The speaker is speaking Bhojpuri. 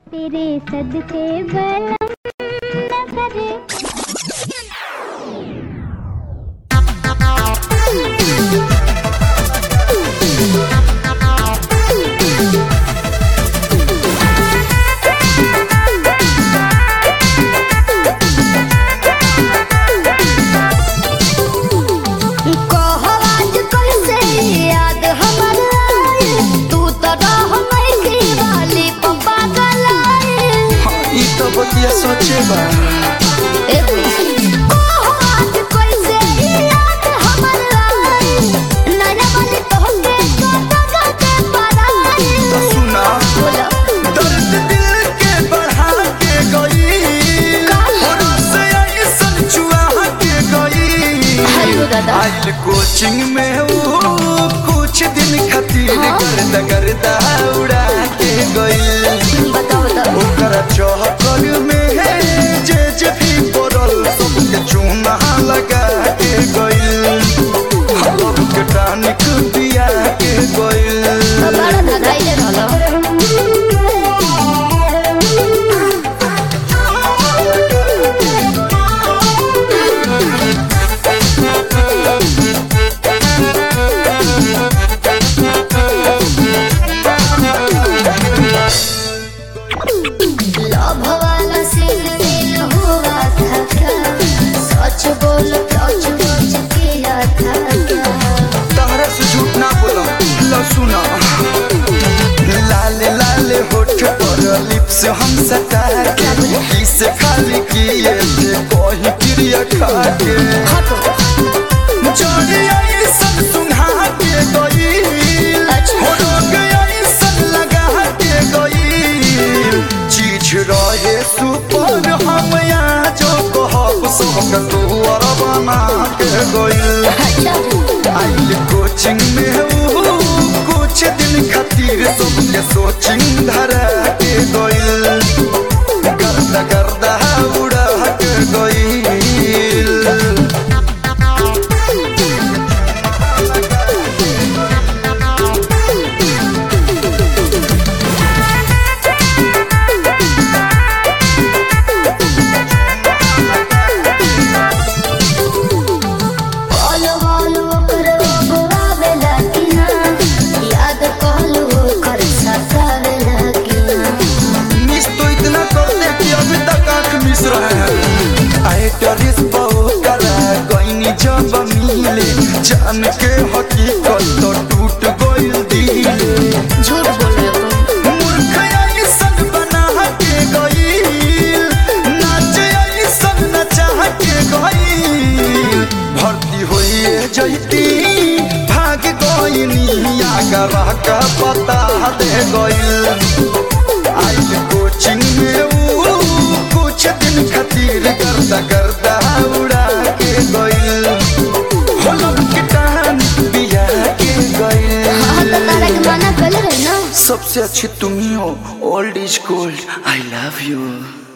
तेरे सदके बलम न करे कहवाज कैसे याद हमर आए तू तो रह मैसी वाली पप्पा गलाए ई तो बतिया सोचे बा कहवाज कैसे याद हमर आए नया वाली तोहके गाता गाते पराए तो सुना बोला दर्द दिल के बढ़ा के गई होरो से ऐसन चुआ के गई हेलो दादा आइल कोचिंग में वो कुछ दिन खातिर गर्दा गर्दा उड़ा के गई बताओ बताओ ओकर चौकर में जे जे भी पड़ल सबके चूना लगा के गइल हलब के टानिक दिया के गइल बड़ा धगाइले रहलो लव वाला सीन सीन हुआ था क्या सच बोल सच सच किया था क्या तहरा से झूठ ना बोलम ल सुना लाले लाले होठ पर लिप्स हम सटा के किस खाली किए थे कोई क्रिया खा के जोड़ी ऐसन सुना के गई अच्छा। हो रोग ऐसन लगा के गई चीज रहे सुपर हम यहाँ जो कहब सबके तोर बना के गई अच्छा आइल कोचिंग में ऊ कुछ दिन खातिर सबके सोचिंग धरा के गइल गर्दा गर्दा उड़ा के गइल बोलो बोलो करो बुआवे लगिना याद कहलो कर सतावे लगिना मिस तो इतना करते कि अभी तक आंख मिस रहे हैं आए टरिस बहु करा गईनी जब मिले जान के हकीकत तो टूट गइल दिल झूठ बोल रहे हो मूर्ख ऐसन बना के गइल नाच ऐसन नचा के गइल भर्ती होइए जैती भाग गइनी आगरा का पता दे गइल आइल कोचिंग में ऊ कुछ दिन खातिर गर्दा गर्दा उड़ा के गइल होलम के टान बिया के गइल हाँ तो तारा के मना कर रहे ना सबसे अच्छी तुम ही हो old is gold I love you